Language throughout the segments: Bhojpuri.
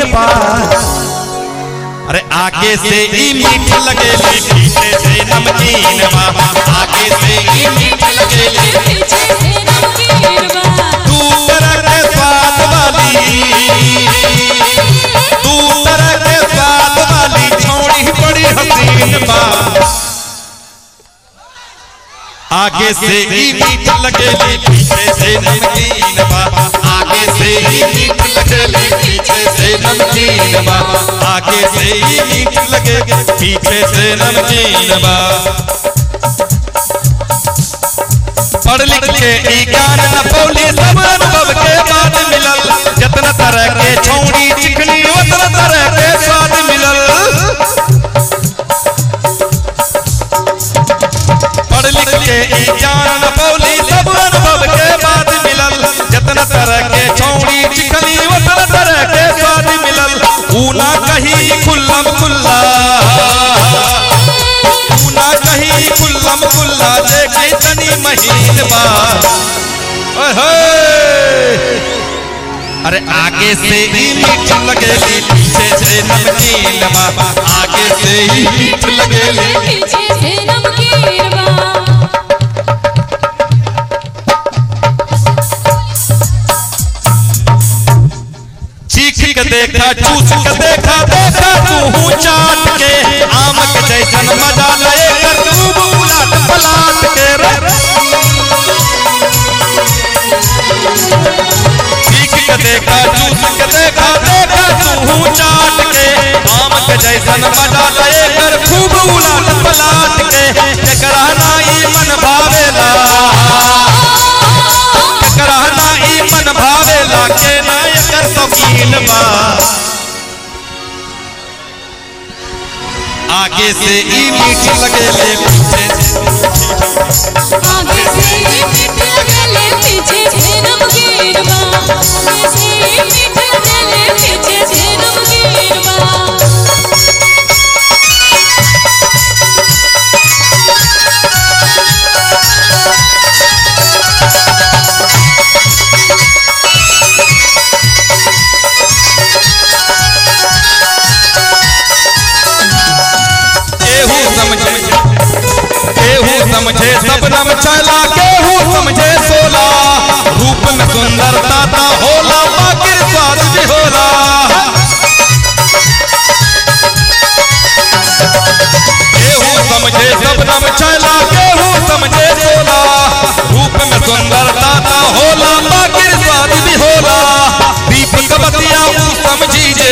बा अरे आगे से ई मीठ लगे पीछे से नमकीन बा आगे से ई मीठ लगे पीछे से नमकीन बा तू तरह के स्वाद वाली तू तरह के स्वाद वाली छोड़ी बड़ी हसीन बा आगे से ही मीठ लगेली पीछे से नमकीन बा आगे से ही मीठ लगेली पीछे से नमकीन बा आगे से ही मीठ लगे पीछे से नमकीन बा पढ़ लिख के ई ज्ञान न पौली सब अनुभव के बाद मिलल जतन तरह के छौड़ी चिकनी उतन तरह के स्वाद मिलल पढ़ लिख के ई ज्ञान न पौली सब अनुभव के बाद मिलल जतन तरह के छौड़ी चिकनी उतन तरह के स्वाद मिलल ऊ ना कहीं खुल्लम खुल्ला ऊ ना कहीं खुल्लम खुल्ला देखी तनी महीन बा ओए होए। अरे आगे से ही मीठ लगेली पीछे से नमकीन बा आगे से ही मीठ लगेली पीछे से नमकीन बा चीख के देखा चूस के देखा देखा तू चाट के आम के जैसन मजा ले कर खूब उलट पलाट के रे चीख के देखा चूस के देखा देखा तू चाट के आम के जैसन मजा ले कर खूब उलट पलाट के जकरा नाई मन भावेला जकरा नाई मन भावेला के नायकर शौकीन बा आगे से ई मीठ लगेले पीछे आगे से मीठ लगेले पीछे से नमकीन बा आगे से मीठ लगेले पीछे से नमकीन बा केहू समझे केहू समझे सबनम चला केहू समझे सोला रूप में सुंदरता ता होला बाकिर स्वाद भी होला केहू समझे सबनम चला केहू समझे सोला रूप में सुंदरता ता होला बाकिर स्वाद भी होला दीपक बतिया ऊ समझी जे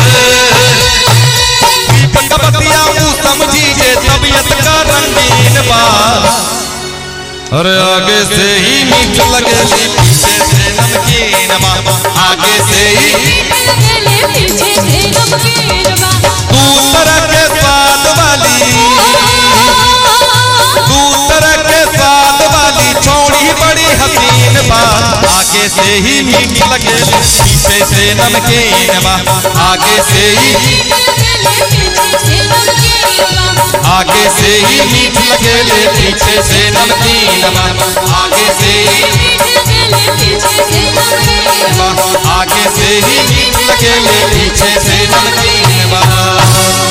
दीपक बतिया ऊ समझी जे तबीयत का रंगीन बा अरे आगे से ही मीठ लगेली पीछे से नमकीन बा आगे से ही मीठ लगेले पीछे से नमकीन बा तू तरह के स्वाद वाली तू तरह के स्वाद वाली छोड़ी बड़ी हसीन बा आगे से ही मीठ लगेली पीछे से नमकीन बा आगे से ही आगे से ही मीठ लगेले पीछे से नमकीन बा आगे से ही मीठ लगेले पीछे से नमकीन बा मीठ लगेले पीछे से नमकीन बा आगे से ही मीठ लगेले पीछे से नमकीन बा